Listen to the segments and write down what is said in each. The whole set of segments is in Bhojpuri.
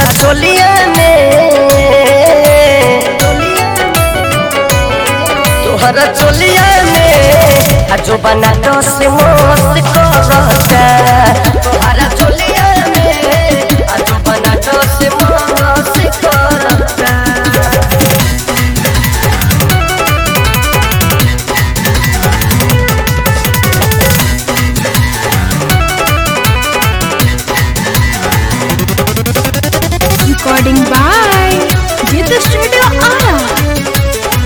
चोलिया में तोहरा चोलिया में आ जो बना दस मस्त करता तोहरा चोलिया में आ जो बना दस मस्त करता Recording by Gita Studio Ara.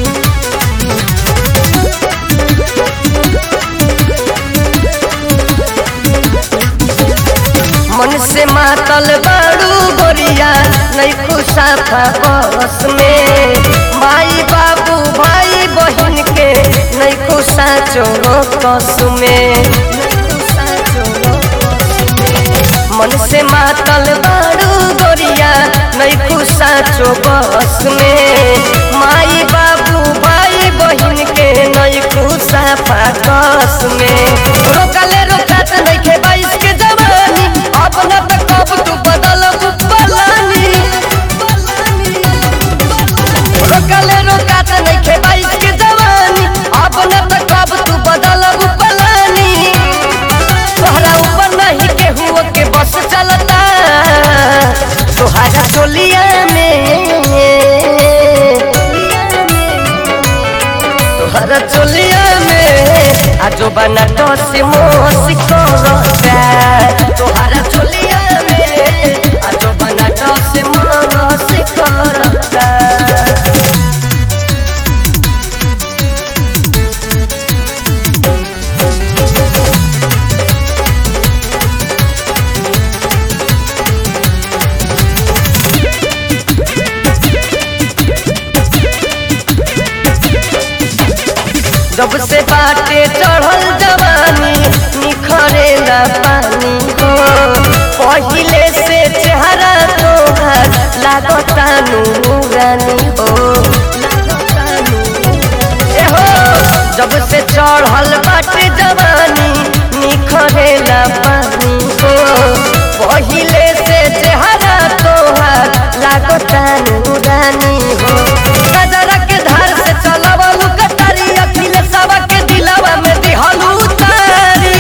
मन से मातल बाड़ू गोरिया नहीं खुशा था बस में माई बाबू भाई बहन के नहीं खुशा चोरो कस में मन से मातल बाड़ू गोरिया नहीं खुशा चो बस में माई बाबू भाई बहन के नहीं खुशा फाकस में रोकले रोकत नहीं खे बाईस के जवानी अब न त कब तू बदल पलानी रोकले रोकत नहीं खे बाईस के जवानी अब न त कब तू बदल पलानी तोहरा ऊपर नहीं केहू के बस चलता तोहरा चोलिया में तोहरा चोलिया में आजो बना दस मोस करता तोहरा चोलिया में आजो बना दस मोस करता जब से बाटे चढ़ल जवानी निखरे ना पानी हो पहिले से चेहरा तोहर लागता नूरानी हो ए हो जब से चढ़ल बाटे जवानी निखरे ना पानी हो पहिले से चेहरा तोहर लागता नूरानी हो गजरा के धार से चलवलू कटारी अखिले सवा के दिलवा में दिहलू तारी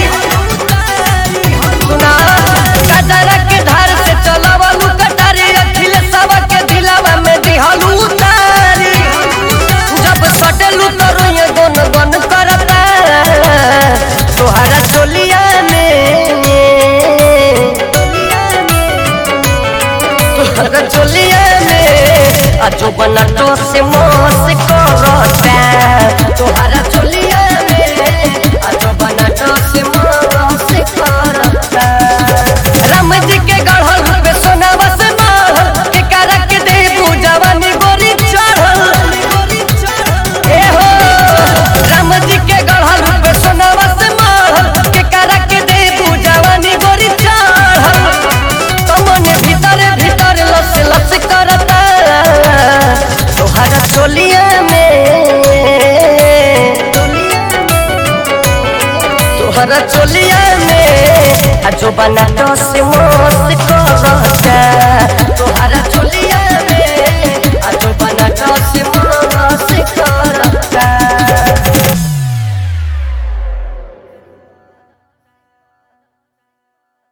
सुना गजरा के धार से चलवलू कटारी अखिले सवा के दिलवा में दिहलू तारी जब सटलू तो रोए गन गन करता तोहरा टोलिया में तोहरा चोलिया में आजो बना तो से मोस करता तोहरा चोलिया में आजो बना तो से मोस करता राम जी के गढ़ल पे सोनावा से मारल के करा के देबू जवानी गोरी चढ़ल ए हो राम जी के गढ़ल पे सोनावा से मारल के करा के देबू जवानी गोरी चढ़ल तमने भीतर भीतर लस लस करता तोहरा चोलिया में तोहरा चोलिया में आ जो बना दस मोस करता तोहरा चोलिया